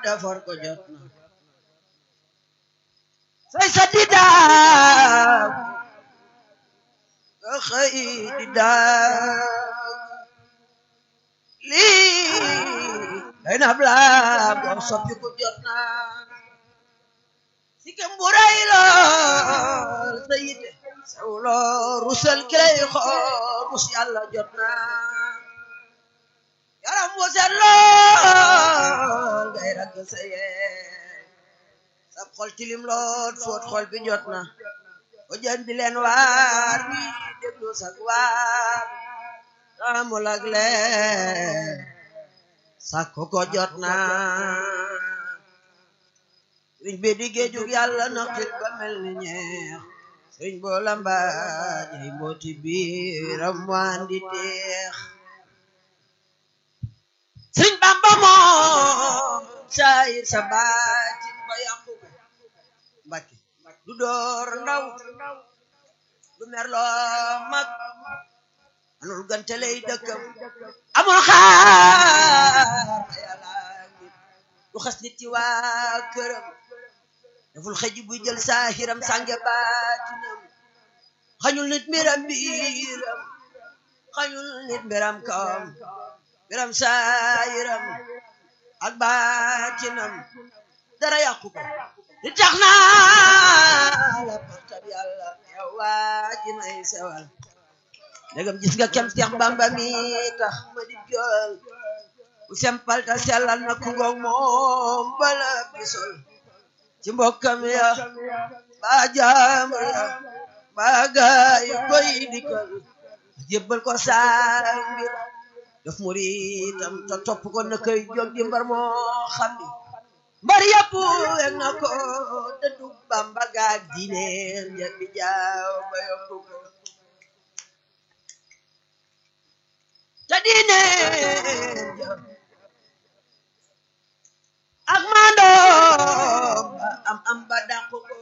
defar ko jot na say sa di daaw nga xëy di daaw lii day na blaam doon soppi ko jot na si kem bu rëy lool sa yite saw loo rusal ki lay xool rus yàlla jot na yaram bu set lool ngay ragg sa yee sab xol tilim lool foot xol bi jot na o jën bi leen waar bi déglu sag waar amul ak leen sakko ko jot na sëriñ bi di géejug yàlla naqit ba mel ni ñeex sëriñ boo lambaaj ay mbooti biiram waan di teex sëriñ bamba moom saayir sa baatin ba yàqu mbàkke du door ndaw du merloo mag anul gante lay dëkkam amul xaar yàlla du xas nit ci waa këram deful xëj buy jël saahiram sànge baatinam xañul nit mbiram biiram xañul nit mbiram kawam mbiram saahiram ak baatinam dara yàqu ko di tax naa la partab yàlla yow waa ji may sewal ndegam gis nga kem Seex Bamba mi tax ma di jool bu sempal ta sellal na ku ngoog moom bala bisol ci mbokkam ya ba jaamur ya ba gaay koy dikal jébbal ko saa mbir def muritam te topp ko na koy jóg di mbar moo xam ni mbar yëpp weg na ko dëddu Bamba gaag diineen ja bi jaaw ba yokku ko ca diineen ja ak maandoom ba am am ba dàqu ko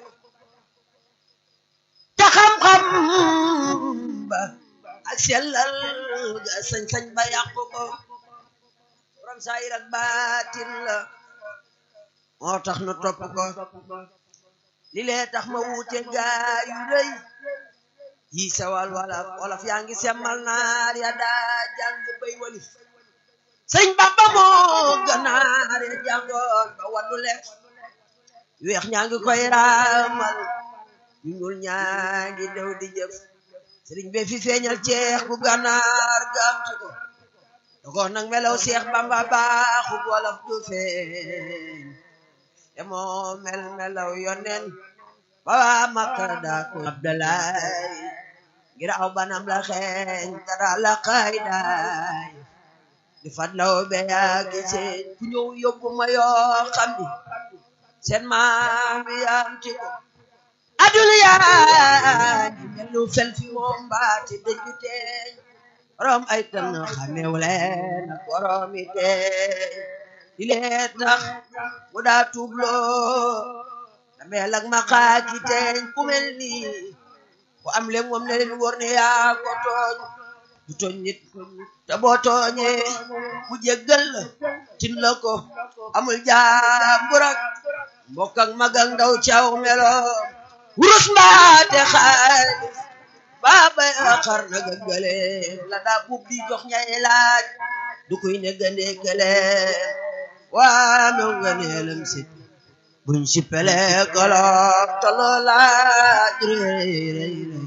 ca xam-xam ba ak sellal ga sañ-sañ ba yàqu ko borom saayir ak baatin la moo tax nu topp ko li lee tax ma wuute gaa yu rëy yi sewal wala wolof yaa ngi semmal naar ya daa jàng bay walif sëñ Bamba moo ganaar ya jàngoon ba waddu lekk weex ñaa ngi koy raamal ñu ñuul ñaa ngi dew di jëf sëriñ be fi feeñal ceex bu ganaar gaamtu ko dogoon nag melaw Seex Bamba baaxu wolof du feeñ te moo mel melaw yonen ba waa Makka daa ko Abdalaay ngir aw banam la xeeñ dara la xay daay di fadlaw be yaa giseen ku ñëw yóbbu ma yoo xam ni seen maam yaam ci ko adul yaa di melu fel fi moom baati dëju teeñ borom ay tan xamew leen ak borom i teeñ di lee tax mu daa tuubloo dameel ak maqaaki teeñ ku mel nii ku am lem moom ne leen wóor ne yaa ko tooñ du tooñ nit te boo tooñee mu jéggal la tin la ko amul jaambur ak mbokk ak mag ak ndaw caw melo wurus mbaate xaalis baaba xar na gëggale la daa bub di jox ñay laaj du kuy ne gënde gële waa mew nga neelam si buñ si pele golob tolo laaj rëy rëy rëy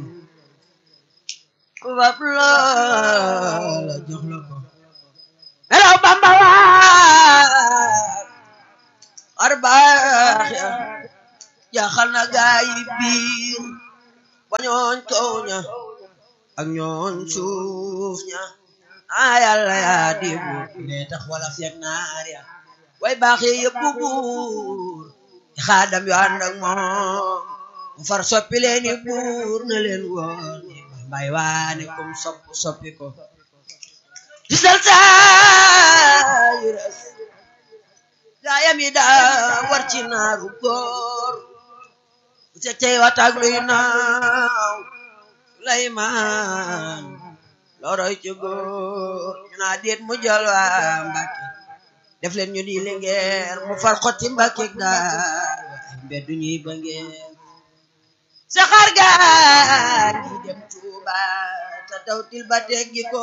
kubab la jox la ko melaw Bamba waat xar baax ya jaaxal na gaay biir ba ñooñ kaw ña ak ñooñ suuf ña a yàlla yaa di buur ne tax wala fekk naar ya way baax ye yëpp buur xaadam yu ànd ak moom mu far soppi leeni buur na leen woon mbay waane kum sopp soppi ko gisal sayres gaayam yi daa war ci naaru góor bu ca cey wataag luy naaw Suleymaan loroy ci góor ñu naa déet mu jël waa Mbàkke def leen ñu di lingeer mu far xotti mbàkke gaar ay mbeddu ñuy ba ngeen saxaar gaar gi dem Tuuba te daw til ba teggi ko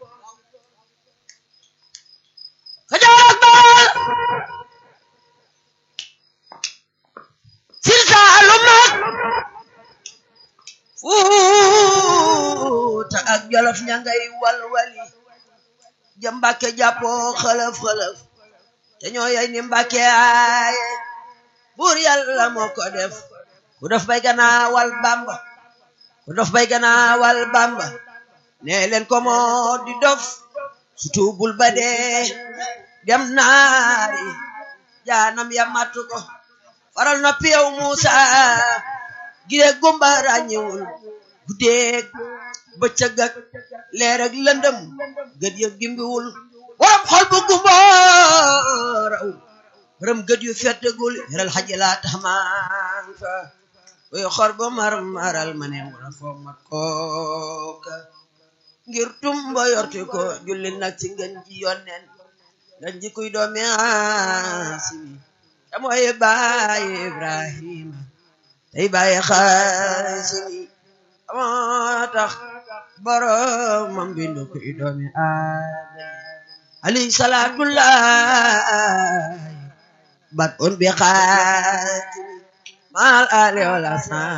Kajoor ak Bawol Siin Saalum ak Fuuta ak Jolof ña ngay walwali ja Mbàkke jàppoo xëlëf xëlëf te ñoo yey ni Mbàkke aaye buur yàlla moo ko def ku dof bay ganaawal Bamba ku dof bay ganaawal Bamba nee leen ko moo di dof su tuubul ba dee dem naari jaanam ya matu ko faral na piyaw Muusa gire gumba ràññewul guddeeg bëccëg ak leer ak lëndëm gët ya gimbiwul waram xol bu gumba raw waram gët yu fettegul yaral xaji laa tax maan fa buy xor ba mar maral ma ne wala foog mat kooka ngir tumba yorti ko julli nag ci ngën ji yonnen ngën ji kuy doomi Aasimi te mooy baay Ibrahima tey baay Xaasimi moo tax boromam bindu kuy doomi Aadama alayhi salaatullahi bat on bi xaatimi maal ale wala sa